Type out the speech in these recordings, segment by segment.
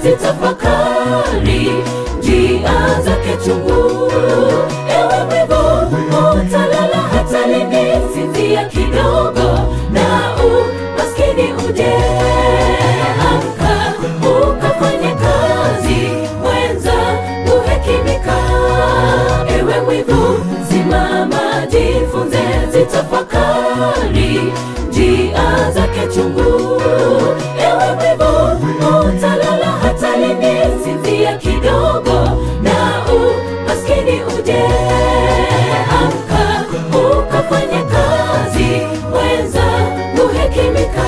zitafakari njia zake chungu. Ewe mwivu, utalala hata lini? Sinzia kidogo na umaskini uje. Amka ukafanye kazi, mwenza uhekimika. Ewe mwivu, simama, jifunze, zitafakari njia zake chungu. Ewe mwivu, utalala hata lini? Sinzia kidogo na umaskini uje. Amka ukafanye kazi, mwenza uhekimika.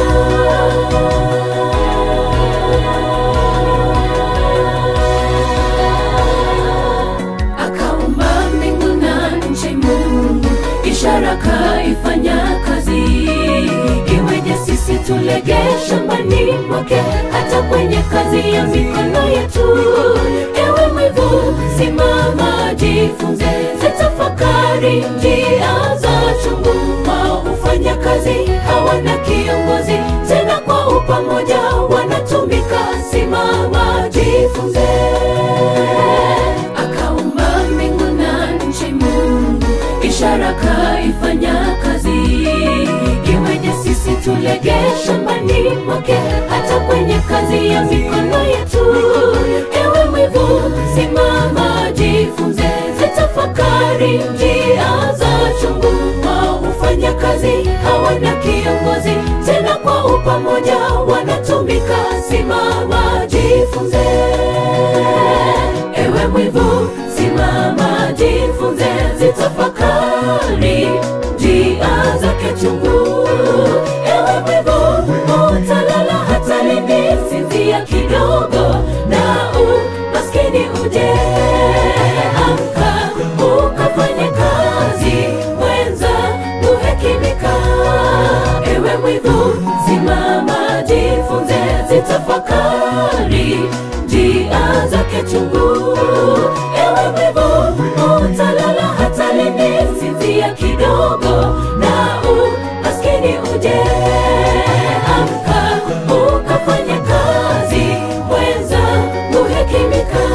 Akaumba mbingu na nchi Mungu, ishara kaifanya kazi. Iweje sisi tulege shambani mwake, hata kwenye kazi ya mikono yetu? Ewe mwivu, simama, jifunze, zitafakari njia za chungu. Waufanya kazi hawana kiongozi, tena kwa upamoja wanatumika. Simama, jifunze akaumba mbingu na nchi Mungu, ishara kaifanya kazi. Iweje sisi tulege shambani mwake, hata kwenye kazi ya mikono yetu? Ewe mwivu, simama, jifunze, zitafakari njia za chungu. Waufanya kazi hawana kiongozi, tena kwa upamoja wanatumika. Simama, jifunze Ewe mwivu, simama, jifunze, zitafakari njia zake chungu. Ewe mwivu, utalala hata lini? Sinzia kidogo na umaskini uje. Amka ukafanye kazi, mwenza uhekimika. Ewe mwivu, simama, jifunze, zitafakari njia zake chungu. Ewe mwivu, utalala hata lini? Sinzia kidogo na umaskini uje. Amka ukafanye kazi, mwenza uhekimika.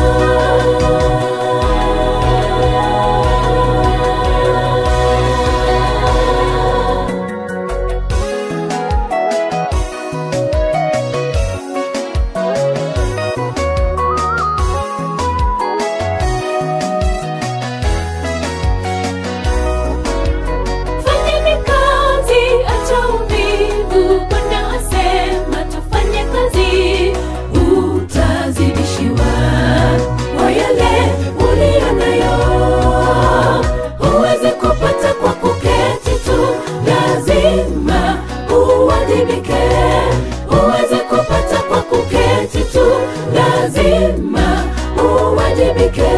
Fanyeni kazi, acha uvivu. Bwana asema tufanye kazi, utazidishiwa kwa yale uliyo nayo. Huwezi kupata kwa kuketi tu, lazima uwajibike. Huwezi kupata kwa kuketi tu, lazima uwajibike.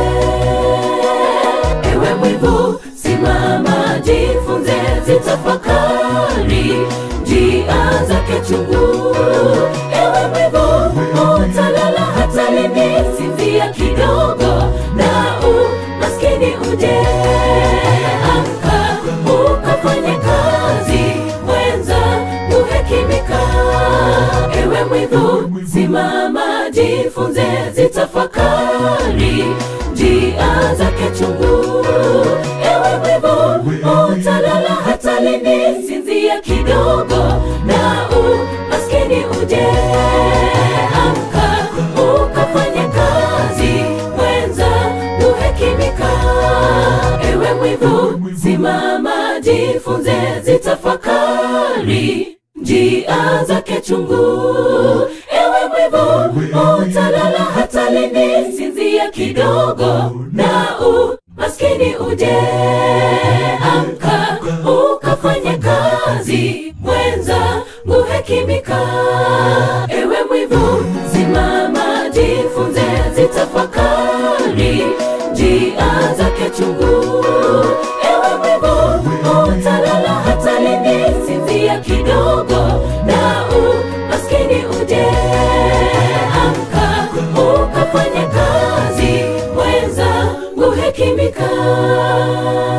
Ewe mwivu, simama, jifunze, zitafakari njia zake chungu. Ewe mwivu, utalala hata lini? Sinzia kidogo na umaskini uje. Amka ukafanye kazi, mwenza uhekimika. Ewe mwivu, simama, jifunze, zitafakari njia zake chungu. Ewe mwivu, utalala hata lini? Sinzia kidogo na umaskini uje. Amka ukafanye kazi, mwenza uhekimika. Ewe mwivu, simama, jifunze, zitafakari njia zake chungu. Ewe mwivu, utalala hata lini? Sinzia kidogo na umaskini uje. Amka ukafanye kazi, mwenza uhekimika. Ewe mwivu, simama, jifunze, zitafakari njia zake chungu. Ewe mwivu, utalala hata lini? Sinzia kidogo na umaskini uje. Amka ukafanye kazi, mwenza uhekimika.